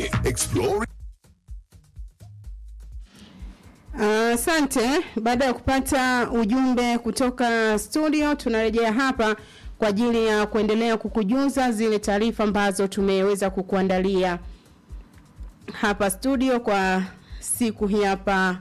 Explore Asante. Baada ya kupata ujumbe kutoka studio, tunarejea hapa kwa ajili ya kuendelea kukujuza zile taarifa ambazo tumeweza kukuandalia hapa studio kwa siku hii hapa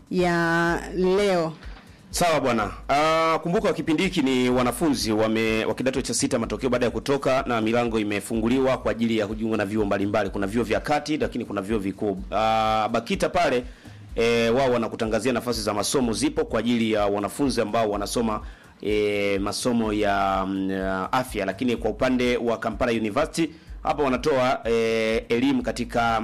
ya leo. Sawa bwana. Uh, kumbuka kipindi hiki ni wanafunzi wame wa kidato cha sita matokeo baada ya kutoka na milango imefunguliwa kwa ajili ya kujiunga na vyuo mbalimbali. Kuna vyuo vya kati lakini kuna vyuo vikuu. Uh, Bakita pale e, wao wanakutangazia nafasi za masomo zipo kwa ajili ya wanafunzi ambao wanasoma e, masomo ya, mm, ya afya, lakini kwa upande wa Kampala University hapa wanatoa e, elimu katika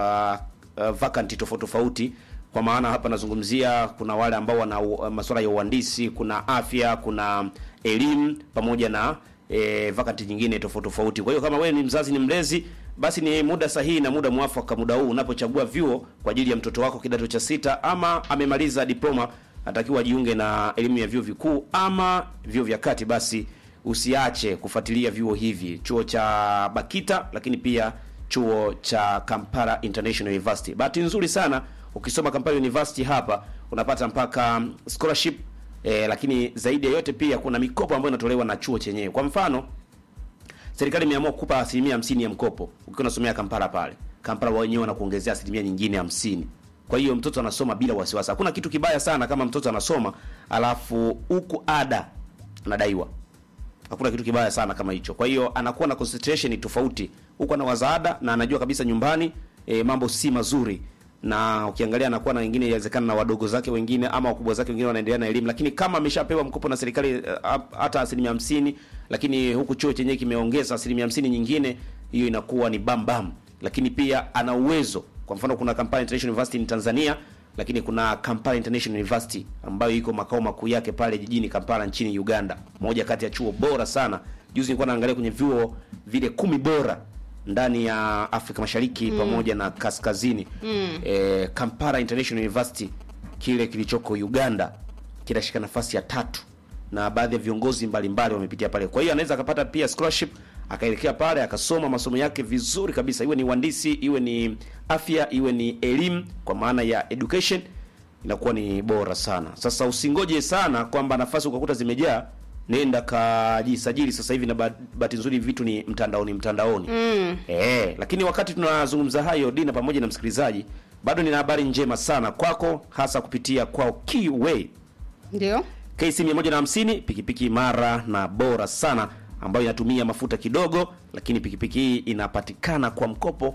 uh, uh, vacancy tofauti tofauti kwa maana hapa nazungumzia kuna wale ambao wana u- masuala ya uhandisi, kuna afya, kuna elimu pamoja na e, vacancy nyingine tofauti tofauti. Kwa hiyo kama wewe ni mzazi, ni mlezi, basi ni muda sahihi na muda mwafaka, muda huu unapochagua vyuo kwa ajili ya mtoto wako kidato cha sita, ama amemaliza diploma, atakiwa ajiunge na elimu ya vyuo vikuu ama vyuo vya kati, basi usiache kufuatilia vyuo hivi, chuo cha Bakita, lakini pia chuo cha Kampala International University. Bahati nzuri sana ukisoma Kampala University hapa unapata mpaka scholarship eh, lakini zaidi ya yote pia kuna mikopo ambayo inatolewa na chuo chenyewe. Kwa mfano, serikali imeamua kukupa asilimia hamsini ya mkopo ukiwa unasomea Kampala pale. Kampala wenyewe wanakuongezea asilimia nyingine hamsini. Kwa hiyo mtoto anasoma bila wasiwasi. Hakuna kitu kibaya sana kama mtoto anasoma alafu huku ada anadaiwa hakuna kitu kibaya sana kama hicho. Kwa hiyo anakuwa na concentration tofauti, huko ana wazaada na anajua kabisa nyumbani e, mambo si mazuri, na ukiangalia anakuwa na wengine, inawezekana na wadogo zake wengine ama wakubwa zake wengine wanaendelea na elimu, lakini kama ameshapewa mkopo na serikali eh, hap- hata asilimia hamsini, lakini huku chuo chenyewe kimeongeza asilimia hamsini nyingine, hiyo inakuwa ni bam bam. Lakini pia ana uwezo, kwa mfano kuna Kampala International University in Tanzania lakini kuna Kampala International University ambayo iko makao makuu yake pale jijini Kampala nchini Uganda, moja kati ya chuo bora sana. Juzi nilikuwa naangalia kwenye vyuo vile kumi bora ndani ya Afrika Mashariki pamoja na kaskazini mm. E, Kampala International University kile kilichoko Uganda kinashika nafasi ya tatu na baadhi ya viongozi mbalimbali wamepitia pale. Kwa hiyo anaweza akapata pia scholarship akaelekea pale akasoma masomo yake vizuri kabisa, iwe ni uhandisi, iwe ni afya, iwe ni elimu, kwa maana ya education, inakuwa ni bora sana. Sasa usingoje sana kwamba nafasi ukakuta zimejaa, nenda kajisajili sasa hivi, na ba- bahati nzuri vitu ni mtandaoni mtandaoni mm. Eh, lakini wakati tunazungumza hayo, Dina pamoja na msikilizaji, bado nina habari njema sana kwako, hasa kupitia kwao Keyway Ndio. KC 150 pikipiki imara na bora sana ambayo inatumia mafuta kidogo, lakini pikipiki hii inapatikana kwa mkopo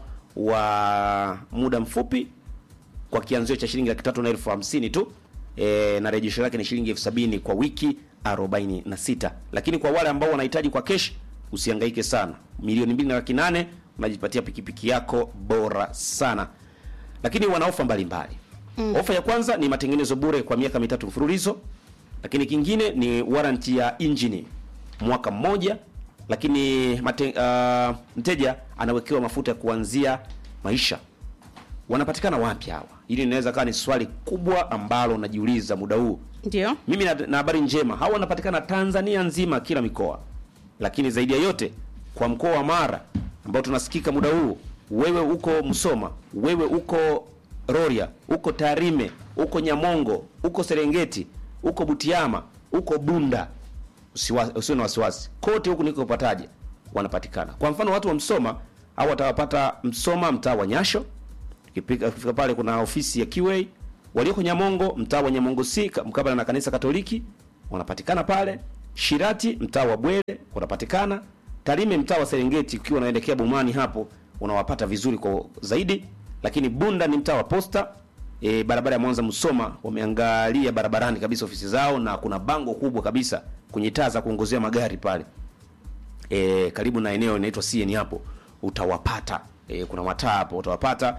wa muda mfupi kwa kianzio cha shilingi laki tatu na elfu hamsini tu e, na rejesho lake ni shilingi elfu sabini kwa wiki 46. Lakini kwa wale ambao wanahitaji kwa kesh, usihangaike sana, milioni mbili na laki nane unajipatia pikipiki yako bora sana lakini wana ofa mbalimbali mm. Ofa ya kwanza ni matengenezo bure kwa miaka mitatu mfululizo, lakini kingine ni warranty ya injini mwaka mmoja, lakini mate, uh, mteja anawekewa mafuta ya kuanzia maisha. Wanapatikana wapi hawa? Hili linaweza kawa ni swali kubwa ambalo unajiuliza muda huu. Ndio. Mimi na na habari njema, hawa wanapatikana Tanzania nzima, kila mikoa, lakini zaidi ya yote kwa mkoa wa Mara ambao tunasikika muda huu. Wewe uko Msoma, wewe uko Rorya, uko Tarime, uko Nyamongo, uko Serengeti, uko Butiama, uko Bunda, usiwa- usiwe na wasiwasi, kote huku nikopataje wanapatikana. Kwa mfano watu wa Msoma au watawapata Msoma, mtaa wa Nyasho, Ukipika- ukifika pale kuna ofisi ya QA. Walioko Nyamongo, mtaa wa Nyamongo C ka- mkabala na kanisa Katoliki wanapatikana pale. Shirati, mtaa wa Bwele wanapatikana. Tarime, mtaa wa Serengeti, ukiwa unaelekea Bomani hapo unawapata vizuri kwa zaidi. Lakini Bunda ni mtaa wa Posta, e, barabara ya Mwanza Msoma, wameangalia barabarani kabisa ofisi zao, na kuna bango kubwa kabisa kwenye taa za kuongozea magari pale e, karibu na eneo inaitwa CN hapo utawapata. E, kuna mataa hapo utawapata.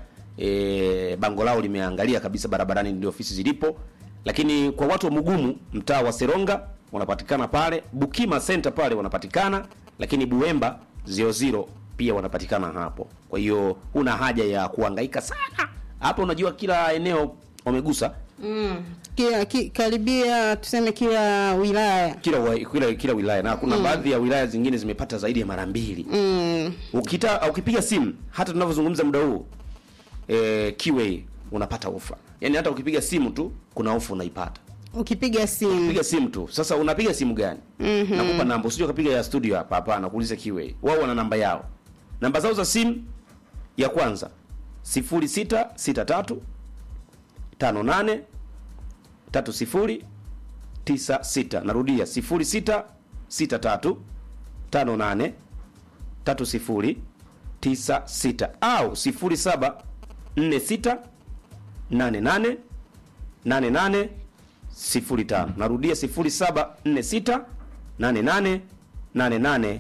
E, bango lao limeangalia kabisa barabarani ndio ofisi zilipo. Lakini kwa watu wa Mugumu, mtaa wa Seronga wanapatikana pale. Bukima Center pale wanapatikana, lakini Buemba 00 pia wanapatikana hapo. Kwa hiyo huna haja ya kuhangaika sana hapo, unajua kila eneo wamegusa Mm. Kila, ki, karibia tuseme kila wilaya. kila wa, kila, kila wilaya na kuna baadhi ya wilaya zingine zimepata zaidi ya mara mbili Mm. ukita ukipiga simu hata tunavyozungumza muda huu eh, Kiway unapata ofa yaani hata ukipiga simu tu kuna ofa unaipata Ukipiga simu. piga simu tu sasa unapiga simu gani Mhm. nakupa namba usije ukapiga ya studio hapa hapana kuuliza Kiway wao wana namba yao namba zao za simu ya kwanza 0663 58 30 96 narudia 0663 58 30 96 au 07 46 88 88 05 narudia 0746 88 88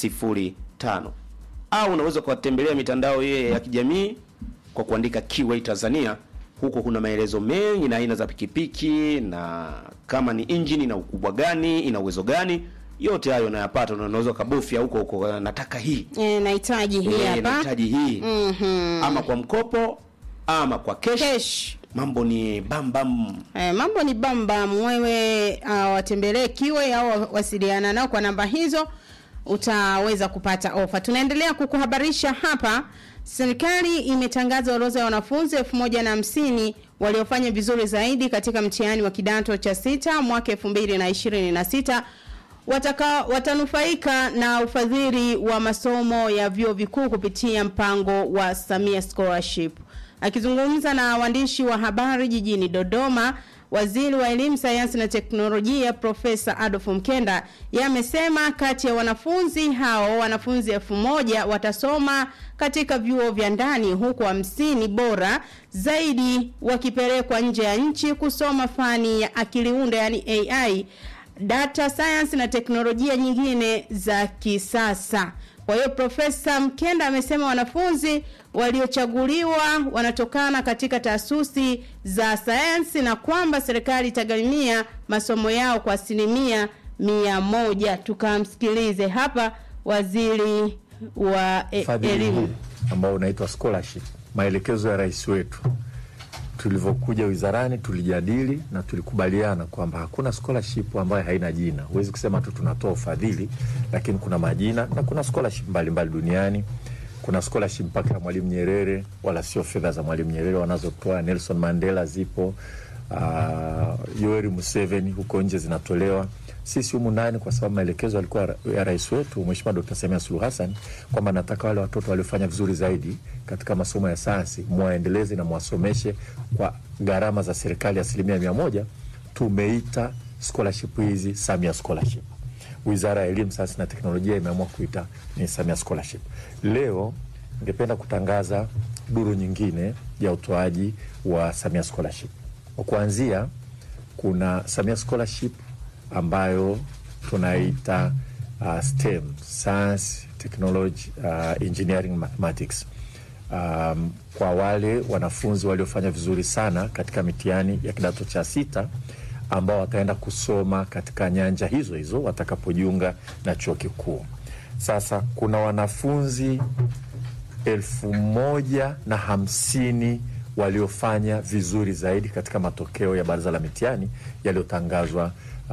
05 au unaweza kuwatembelea mitandao yeye ya kijamii kwa kuandika Kiway Tanzania. Huko kuna maelezo mengi na aina za pikipiki na kama ni injini na ukubwa gani, ina uwezo gani, yote hayo unayapata, na unaweza kabofya huko huko, nataka hii E, nahitaji hii Eh, hapa. nahitaji hii Mhm. ama kwa mkopo ama kwa cash. Cash. Mambo ni bam bam. Eh, mambo ni bambam. Wewe uh, watembelee Kiway au wasiliana nao kwa namba hizo, utaweza kupata ofa. Tunaendelea kukuhabarisha hapa. Serikali imetangaza orodha ya wanafunzi elfu moja na hamsini waliofanya vizuri zaidi katika mtihani wa kidato cha sita mwaka elfu mbili na ishirini na sita wataka watanufaika na ufadhili wa masomo ya vyuo vikuu kupitia mpango wa Samia Scholarship. Akizungumza na waandishi wa habari jijini Dodoma, waziri wa elimu, sayansi na teknolojia Profesa Adolf Mkenda yeye amesema kati ya wanafunzi hao wanafunzi elfu moja watasoma katika vyuo vya ndani huku hamsini bora zaidi wakipelekwa nje ya nchi kusoma fani ya akili unde yani AI data science na teknolojia nyingine za kisasa. Kwa hiyo Profesa Mkenda amesema wanafunzi waliochaguliwa wanatokana katika taasisi za sayansi na kwamba serikali itagharimia masomo yao kwa asilimia mia moja. Tukamsikilize hapa waziri wa e, ufadhili huu elimu. ambao unaitwa scholarship, maelekezo ya rais wetu. Tulivyokuja wizarani, tulijadili na tulikubaliana kwamba hakuna scholarship ambayo haina jina. Huwezi kusema tu tunatoa ufadhili, lakini kuna majina na kuna scholarship mbalimbali duniani. Kuna scholarship mpaka ya Mwalimu Nyerere, wala sio fedha za Mwalimu Nyerere wanazotoa. Nelson Mandela zipo, uh, Yoweri Museveni huko nje zinatolewa sisi humu ndani, kwa sababu maelekezo yalikuwa ra- ya rais wetu Mheshimiwa Dr. Samia Suluhu Hassan kwamba nataka wale watoto waliofanya vizuri zaidi katika masomo ya sayansi mwaendeleze na mwasomeshe kwa gharama za serikali asilimia mia moja. Tumeita scholarship hizi Samia Scholarship. Wizara ya Elimu, Sayansi na Teknolojia imeamua kuita ni Samia Scholarship. Leo ningependa kutangaza duru nyingine ya utoaji wa Samia Scholarship. Kwa kuanzia, kuna Samia Scholarship ambayo tunaita uh, STEM, Science, Technology, uh, Engineering, Mathematics. Um, kwa wale wanafunzi waliofanya vizuri sana katika mitihani ya kidato cha sita ambao wataenda kusoma katika nyanja hizo hizo watakapojiunga na chuo kikuu. Sasa kuna wanafunzi elfu moja na hamsini waliofanya vizuri zaidi katika matokeo ya baraza la mitihani yaliyotangazwa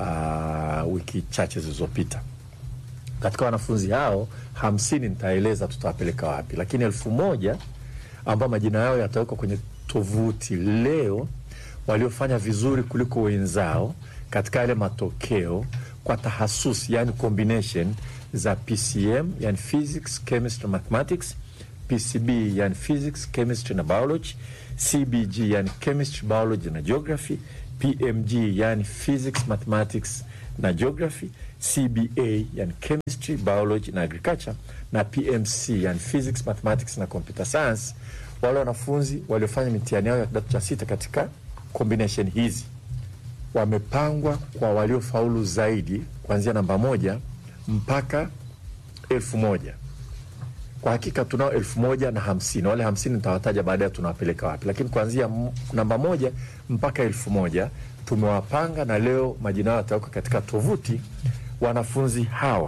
uh, wiki chache zilizopita. Katika wanafunzi hao hamsini nitaeleza tutawapeleka wapi, lakini elfu moja ambao majina yao yatawekwa kwenye tovuti leo, waliofanya vizuri kuliko wenzao katika yale matokeo kwa tahasusi, yani combination za PCM, yani physics, chemistry, mathematics, PCB, yani physics, chemistry na biology, CBG, yani chemistry, biology na geography, PMG, yani physics, mathematics na geography, CBA, yani chemistry, biology na agriculture, na PMC, yani physics, mathematics na computer science. Wale wanafunzi waliofanya mitihani yao ya kidato cha sita katika combination hizi wamepangwa kwa waliofaulu zaidi kuanzia namba moja mpaka elfu moja. Kwa hakika tunao elfu moja na hamsini. Wale hamsini nitawataja baadaye tunawapeleka wapi, lakini kuanzia m- namba moja mpaka elfu moja tumewapanga na leo majina yao yatawekwa katika tovuti. Wanafunzi hawa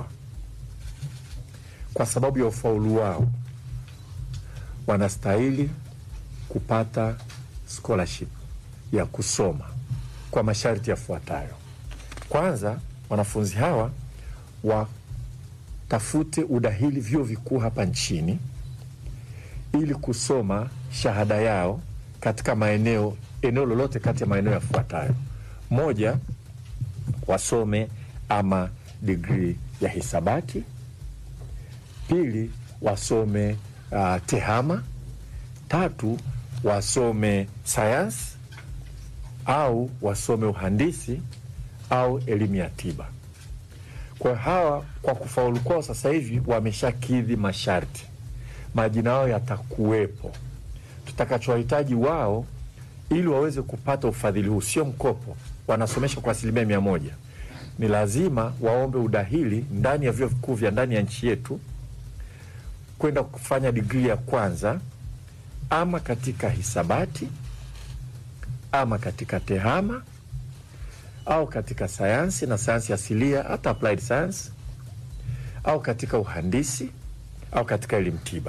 kwa sababu ya ufaulu wao wanastahili kupata scholarship ya kusoma kwa masharti yafuatayo. Kwanza, wanafunzi hawa watafute udahili vyuo vikuu hapa nchini ili kusoma shahada yao katika maeneo eneo lolote kati ya maeneo yafuatayo: moja, wasome ama digrii ya hisabati; pili, wasome uh, tehama; tatu, wasome sayansi au wasome uhandisi au elimu ya tiba. Kwa hawa, kwa kufaulu kwao sasa hivi wameshakidhi masharti, majina yao yatakuwepo. Tutakachowahitaji wao ili waweze kupata ufadhili huu, sio mkopo, wanasomesha kwa asilimia mia moja, ni lazima waombe udahili ndani ya vyuo vikuu vya ndani ya nchi yetu kwenda kufanya digrii ya kwanza ama katika hisabati ama katika tehama au katika sayansi na sayansi asilia, hata applied science, au katika uhandisi au katika elimu tiba.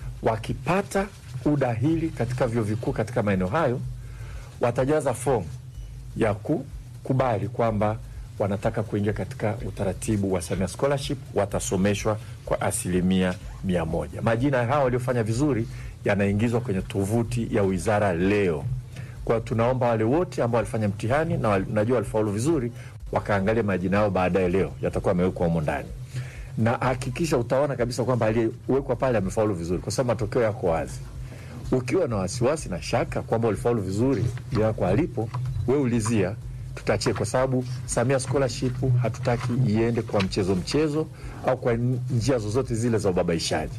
Wakipata udahili katika vyuo vikuu katika maeneo hayo, watajaza fomu ya kukubali kwamba wanataka kuingia katika utaratibu wa Samia Scholarship, watasomeshwa kwa asilimia mia moja. Majina ya hawa waliofanya vizuri yanaingizwa kwenye tovuti ya wizara leo. Kwa tunaomba wale wote ambao walifanya mtihani na wal, najua walifaulu vizuri wakaangalia majina yao baadaye leo, yatakuwa yamewekwa humo ndani, na hakikisha utaona kabisa kwamba aliyewekwa pale amefaulu vizuri, kwa sababu matokeo yako wazi. Ukiwa na wasiwasi na shaka kwamba ulifaulu vizuri yako alipo, we ulizia, tutachie, kwa sababu Samia Scholarship hatutaki iende kwa mchezo mchezo au kwa njia zozote zile za ubabaishaji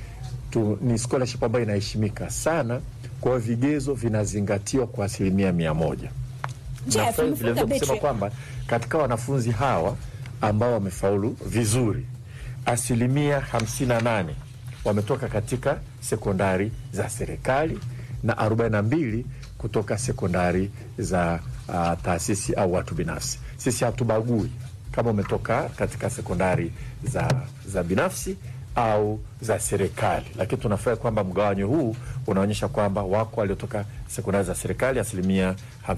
tu, ni scholarship ambayo inaheshimika sana kwa hiyo vigezo vinazingatiwa kwa asilimia mia moja. Nafurahi vilevile kusema kwamba katika wanafunzi hawa ambao wamefaulu vizuri asilimia hamsini na nane wametoka katika sekondari za serikali na arobaini na mbili kutoka sekondari za uh, taasisi au watu binafsi. Sisi hatubagui kama umetoka katika sekondari za, za binafsi au za serikali, lakini tunafurahi kwamba mgawanyo huu unaonyesha kwamba wako waliotoka sekondari za serikali asilimia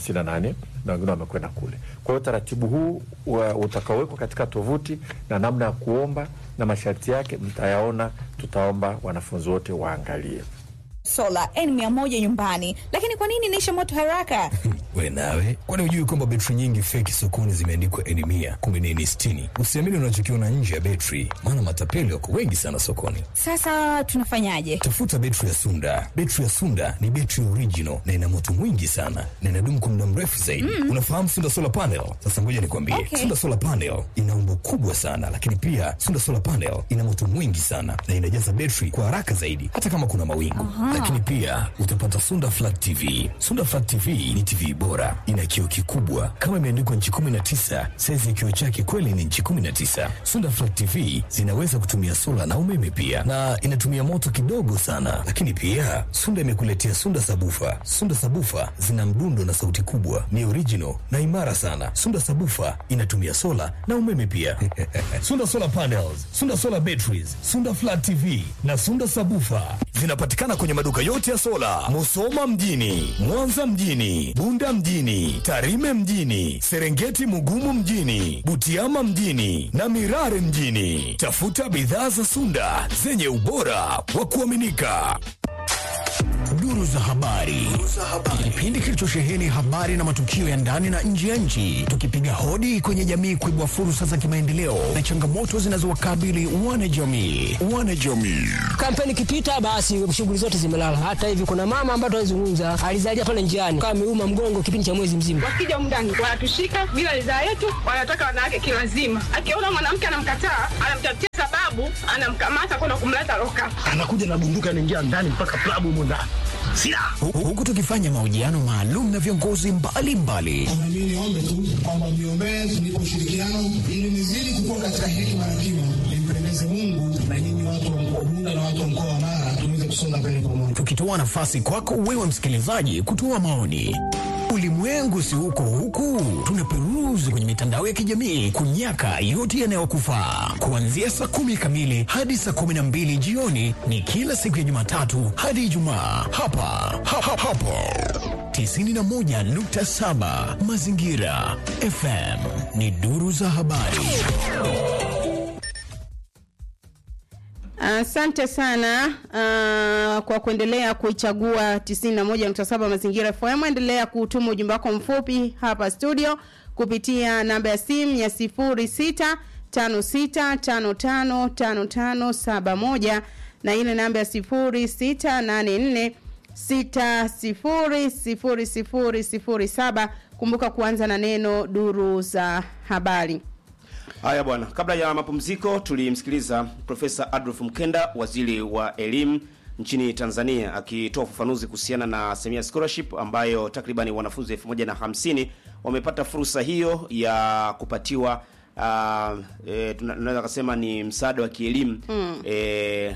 58 na wengine wamekwenda kule. Kwa hiyo utaratibu huu utakaowekwa katika tovuti na namna ya kuomba na masharti yake mtayaona, tutaomba wanafunzi wote waangalie. Sola N100 nyumbani, lakini kwa nini inaisha moto haraka? We nawe, kwani hujui kwamba betri nyingi feki sokoni zimeandikwa N100 kumbe ni N60? Usiamini unachokiona nje ya betri, maana matapeli wako wengi sana sokoni. Sasa tunafanyaje? Tafuta betri ya Sunda. Betri ya Sunda ni betri original na ina moto mwingi sana na inadumu kwa muda mrefu zaidi. Mm. Unafahamu Sunda Solar Panel? Sasa ngoja nikwambie. Okay. Sunda Solar Panel ina umbo kubwa sana, lakini pia Sunda Solar Panel ina moto mwingi sana na inajaza betri kwa haraka zaidi hata kama kuna mawingu. Lakini pia utapata Sunda Flat TV. Sunda Flat TV ni TV bora, ina kioo kikubwa kama imeandikwa nchi 19. Saizi ya kioo chake kweli ni nchi 19. Sunda Flat TV zinaweza kutumia sola na umeme pia, na inatumia moto kidogo sana. Lakini pia Sunda imekuletea Sunda Sabufa. Sunda Sabufa zina mdundo na sauti kubwa, ni original na imara sana. Sunda Sabufa inatumia sola na umeme pia. Sunda Solar Panels, Sunda Solar Batteries, Sunda Flat TV na Sunda Sabufa zinapatikana kwenye maduka yote ya sola, Musoma mjini, Mwanza mjini, Bunda mjini, Tarime mjini, Serengeti Mugumu mjini, Butiama mjini na Mirare mjini. Tafuta bidhaa za Sunda zenye ubora wa kuaminika. Duru za habari, kipindi kilichosheheni habari na matukio ya ndani na nje ya nchi, tukipiga hodi kwenye jamii kuibua fursa za kimaendeleo na changamoto zinazowakabili wanajamii. Wanajamii Kampeni ikipita basi shughuli zote zimelala. Hata hivi kuna mama ambaye tunazungumza alizalia pale njiani kama ameuma mgongo kipindi cha mwezi mzima. Wakija humu ndani wanatushika bila ridhaa yetu, wanataka wanawake kilazima. Akiona mwanamke anamkataa, anamtafutia sababu, anamkamata kwenda kumleta loka. anakuja na bunduki anaingia ndani mpaka klabu humo ndani silaha Hu- huku tukifanya mahojiano maalum na viongozi mbalimbali Mimi niombe tu kwamba mniombee tunipe ushirikiano ili nizidi kukua katika hekima na kima, nimpendeze Mungu na nyinyi watu wa mkoa Bunda na watu wa mkoa wa Mara tuweze kusonga mbele pamoja. tukitoa nafasi kwako wewe msikilizaji kutoa maoni. ulimwengu si huko huku, tunaperuzi kwenye mitandao ya kijamii kunyaka yote yanayokufaa. Kuanzia saa kumi kamili hadi saa kumi na mbili jioni ni kila siku ya Jumatatu hadi Ijumaa hapa ha, ha, hapo 91.7 Mazingira FM ni duru za habari. Asante sana uh, kwa kuendelea kuichagua 91.7 Mazingira FM. Endelea kutuma ujumbe wako mfupi hapa studio kupitia namba ya simu ya 0656555571 na ile namba ya 0684 600007. Kumbuka kuanza na neno duru za habari. Haya bwana, kabla ya mapumziko tulimsikiliza Profesa Adolf Mkenda, waziri wa elimu nchini Tanzania, akitoa ufafanuzi kuhusiana na Samia Scholarship ambayo takribani wanafunzi 1050 wamepata fursa hiyo ya kupatiwa uh, e, tunaweza kusema ni msaada wa kielimu Mm. e,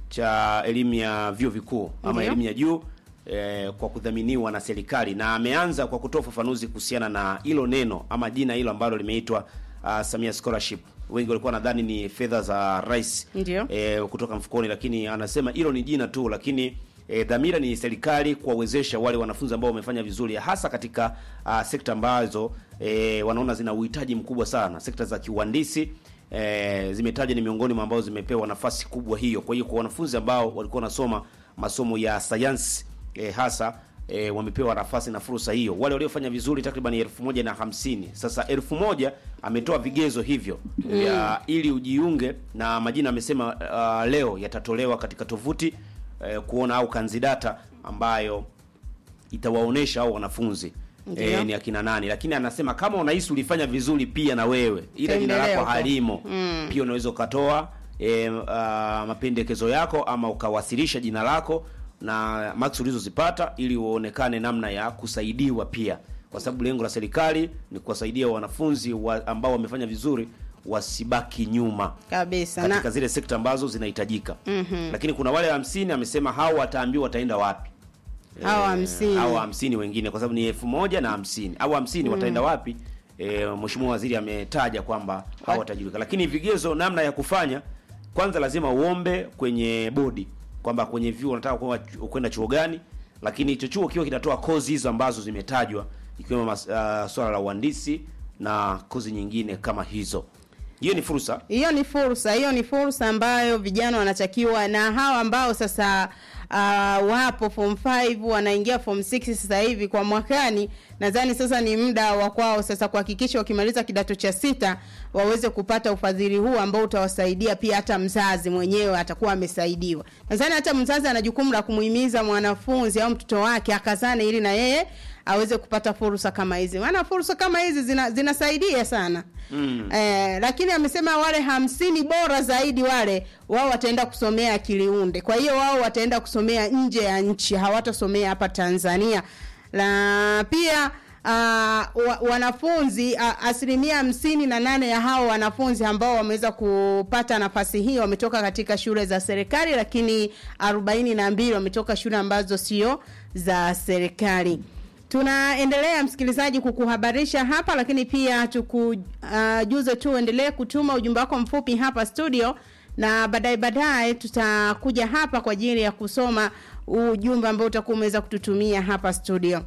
cha elimu ya vyuo vikuu ama Ndiyo. elimu ya juu eh, kwa kudhaminiwa na serikali, na ameanza kwa kutoa ufafanuzi kuhusiana na hilo neno ama jina hilo ambalo limeitwa uh, Samia Scholarship. Wengi walikuwa nadhani ni fedha za rais Ndio. eh, kutoka mfukoni, lakini anasema hilo ni jina tu, lakini eh, dhamira ni serikali kuwawezesha wale wanafunzi ambao wamefanya vizuri, hasa katika uh, sekta ambazo eh, wanaona zina uhitaji mkubwa sana, sekta za kiuhandisi eh, zimetajwa ni miongoni mwa ambao zimepewa nafasi kubwa hiyo. Kwa hiyo kwa wanafunzi ambao walikuwa wanasoma masomo ya sayansi eh, hasa eh, wamepewa nafasi na fursa hiyo. Wale waliofanya vizuri takriban elfu moja na hamsini. Sasa elfu moja ametoa vigezo hivyo Mm. ya ili ujiunge na majina amesema uh, leo yatatolewa katika tovuti eh, kuona au kanzidata ambayo itawaonesha au wanafunzi Ndiyo. eh, ni akina nani, lakini anasema kama unahisi ulifanya vizuri pia na wewe ila jina Tembelea lako huko. halimo Mm. pia unaweza ukatoa e, uh, mapendekezo yako ama ukawasilisha jina lako na max ulizozipata ili uonekane namna ya kusaidiwa pia, kwa sababu lengo la serikali ni kuwasaidia wanafunzi wa, ambao wamefanya vizuri wasibaki nyuma Kabisa. katika Na, zile sekta ambazo zinahitajika. Mhm. Lakini kuna wale hamsini amesema hao wataambiwa wataenda wapi Hao hamsini. hao hamsini wengine kwa sababu ni elfu moja na hamsini au hamsini Mm. wataenda wapi? E, Mheshimiwa Waziri ametaja kwamba hao watajulika, lakini vigezo, namna ya kufanya, kwanza lazima uombe kwenye bodi kwamba kwenye vyuo unataka kuwa- kwenda chuo gani, lakini hicho chuo kiwa kinatoa kozi hizo ambazo zimetajwa ikiwemo mas- ah, swala la uhandisi na kozi nyingine kama hizo. Hiyo ni fursa hiyo ni fursa, hiyo ni fursa ambayo vijana wanatakiwa na hawa ambao sasa uh, wapo form 5 wanaingia form 6 sasa hivi kwa mwakani, nadhani sasa ni muda wa kwao sasa kuhakikisha wakimaliza kidato cha sita waweze kupata ufadhili huu ambao utawasaidia pia, hata mzazi mwenyewe atakuwa amesaidiwa. Nadhani hata mzazi ana jukumu la kumuhimiza mwanafunzi au mtoto wake akazane ili na yeye aweze kupata fursa kama hizi, maana fursa kama hizi zina, zinasaidia sana mm. Eh, lakini amesema wale hamsini bora zaidi wale wao wataenda kusomea akili unde. Kwa hiyo wao wataenda kusomea nje ya nchi, hawatasomea hapa Tanzania. Na pia uh, wa, wanafunzi uh, asilimia hamsini na nane ya hao wanafunzi ambao wameweza kupata nafasi hii wametoka katika shule za serikali, lakini arobaini na mbili wametoka shule ambazo sio za serikali. Tunaendelea msikilizaji kukuhabarisha hapa, lakini pia tukujuze uh, tu uendelee kutuma ujumbe wako mfupi hapa studio, na baadaye baadaye tutakuja hapa kwa ajili ya kusoma ujumbe ambao utakuwa umeweza kututumia hapa studio.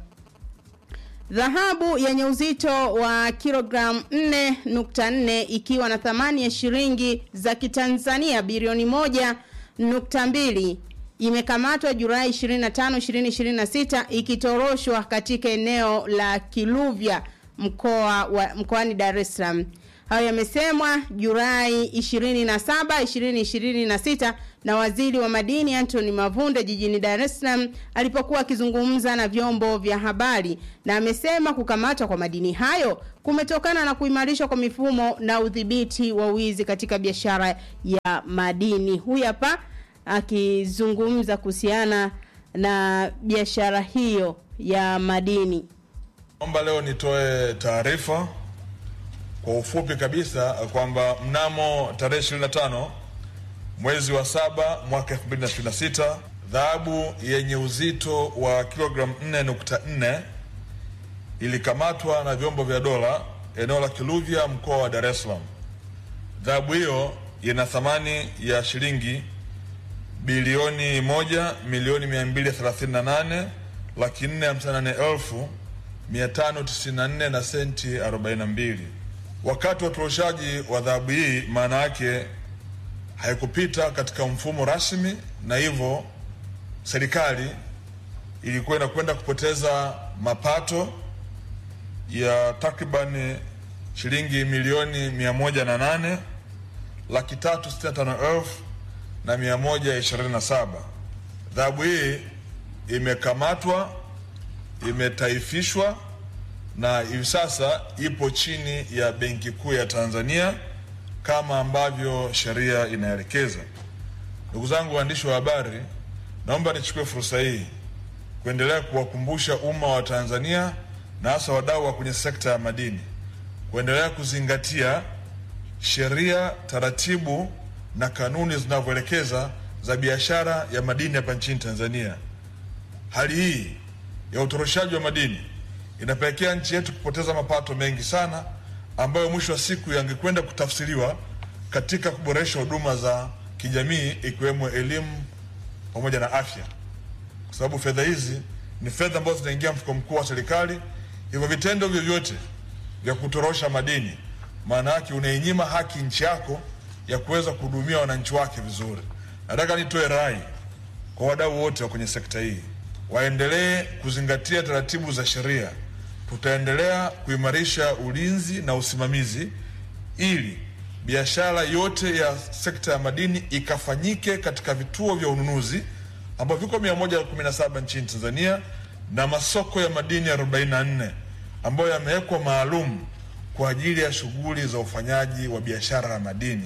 Dhahabu yenye uzito wa kilogramu 4.4 ikiwa na thamani ya shilingi za Kitanzania bilioni moja nukta mbili imekamatwa Julai 25, 2026 ikitoroshwa katika eneo la Kiluvya mkoa wa mkoani Dar es Salaam. Hayo yamesemwa Julai 27, 2026 na waziri wa madini Anthony Mavunde jijini Dar es Salaam alipokuwa akizungumza na vyombo vya habari, na amesema kukamatwa kwa madini hayo kumetokana na kuimarishwa kwa mifumo na udhibiti wa wizi katika biashara ya madini. Huyu hapa akizungumza kuhusiana na biashara hiyo ya madini. Naomba leo nitoe taarifa kwa ufupi kabisa kwamba mnamo tarehe 25 mwezi wa saba mwaka 2026 dhahabu yenye uzito wa kilogramu 4.4 ilikamatwa na vyombo vya dola eneo la Kiluvya, mkoa wa Dar es Salaam. Dhahabu hiyo ina thamani ya shilingi bilioni moja milioni mia mbili thelathini na nane laki nne hamsini na nane elfu mia tano tisini na nne na senti arobaini na mbili. Wakati wa utoroshaji wa dhahabu hii, maana yake haikupita katika mfumo rasmi, na hivyo serikali ilikuwa inakwenda kupoteza mapato ya takribani shilingi milioni mia moja na nane laki tatu sitini na tano elfu na mia moja ishirini na saba. Dhahabu hii imekamatwa, imetaifishwa na hivi sasa ipo chini ya Benki Kuu ya Tanzania kama ambavyo sheria inaelekeza. Ndugu zangu waandishi wa habari, naomba nichukue fursa hii kuendelea kuwakumbusha umma wa Tanzania na hasa wadau wa kwenye sekta ya madini kuendelea kuzingatia sheria, taratibu na kanuni zinavyoelekeza za biashara ya madini hapa nchini Tanzania. Hali hii ya utoroshaji wa madini inapelekea nchi yetu kupoteza mapato mengi sana ambayo mwisho wa siku yangekwenda kutafsiriwa katika kuboresha huduma za kijamii ikiwemo elimu pamoja na afya, kwa sababu fedha hizi ni fedha ambazo zinaingia mfuko mkuu wa serikali. Hivyo vitendo vyovyote vya kutorosha madini, maana yake unainyima haki nchi yako ya kuweza kuhudumia wananchi wake vizuri. Nataka nitoe rai kwa wadau wote wa kwenye sekta hii waendelee kuzingatia taratibu za sheria. Tutaendelea kuimarisha ulinzi na usimamizi ili biashara yote ya sekta ya madini ikafanyike katika vituo vya ununuzi ambavyo viko 117 nchini Tanzania na masoko ya madini 44 ambayo yamewekwa maalum kwa ajili ya shughuli za ufanyaji wa biashara ya madini.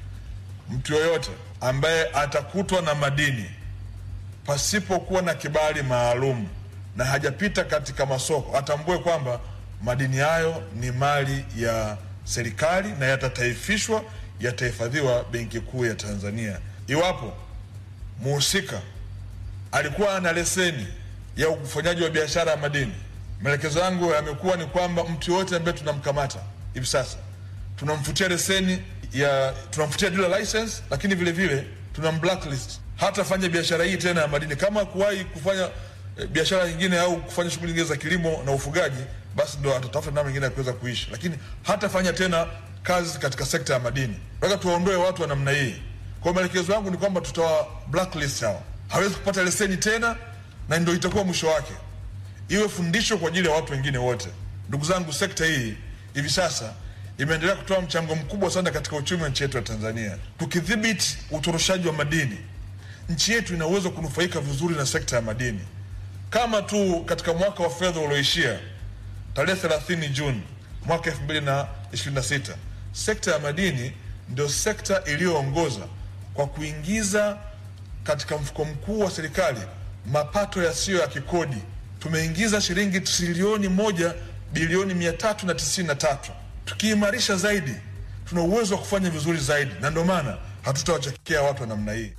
Mtu yoyote ambaye atakutwa na madini pasipokuwa na kibali maalum na hajapita katika masoko atambue kwamba madini hayo ni mali ya serikali na yatataifishwa, yatahifadhiwa Benki Kuu ya Tanzania. Iwapo muhusika alikuwa ana leseni ya ufanyaji wa biashara ya madini, maelekezo yangu yamekuwa ni kwamba mtu yoyote ambaye tunamkamata hivi sasa tunamfutia leseni ya tunamfutia dealer license, lakini vile vile tunam blacklist hatafanya biashara hii tena ya madini. Kama kuwahi kufanya e, biashara nyingine au kufanya shughuli nyingine za kilimo na ufugaji, basi ndo atatafuta namna nyingine ya kuweza kuishi, lakini hatafanya tena kazi katika sekta ya madini. Nataka tuwaondoe watu wa namna hii. Kwa maelekezo yangu ni kwamba tutawa blacklist hao, hawezi kupata leseni tena, na ndio itakuwa mwisho wake. Iwe fundisho kwa ajili ya watu wengine wote. Ndugu zangu, sekta hii hivi sasa imeendelea kutoa mchango mkubwa sana katika uchumi wa nchi yetu ya Tanzania. Tukidhibiti utoroshaji wa madini, nchi yetu ina uwezo kunufaika vizuri na sekta ya madini. Kama tu katika mwaka wa fedha ulioishia tarehe 30 Juni mwaka 2026, sekta ya madini ndio sekta iliyoongoza kwa kuingiza katika mfuko mkuu wa serikali mapato yasiyo ya kikodi. Tumeingiza shilingi trilioni moja bilioni mia tatu na tisini na tatu. Tukiimarisha zaidi, tuna uwezo wa kufanya vizuri zaidi, na ndio maana hatutawachekea watu wa namna hii.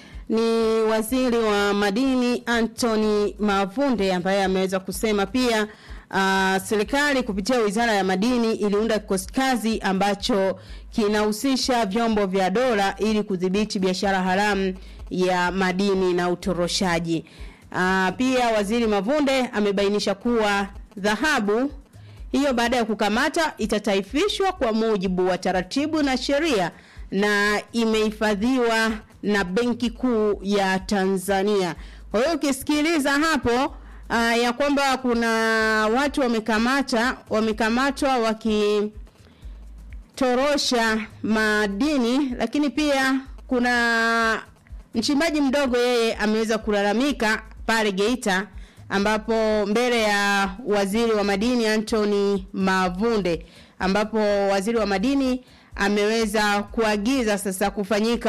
ni waziri wa madini Anthony Mavunde ambaye ameweza kusema pia uh, serikali kupitia wizara ya madini iliunda kikosi kazi ambacho kinahusisha vyombo vya dola ili kudhibiti biashara haramu ya madini na utoroshaji. Uh, pia waziri Mavunde amebainisha kuwa dhahabu hiyo baada ya kukamata itataifishwa kwa mujibu wa taratibu na sheria na imehifadhiwa na Benki Kuu ya Tanzania. Kwa hiyo ukisikiliza hapo uh, ya kwamba kuna watu wamekamata wamekamatwa wakitorosha madini, lakini pia kuna mchimbaji mdogo yeye ameweza kulalamika pale Geita ambapo mbele ya waziri wa madini Anthony Mavunde ambapo waziri wa madini ameweza kuagiza sasa kufanyika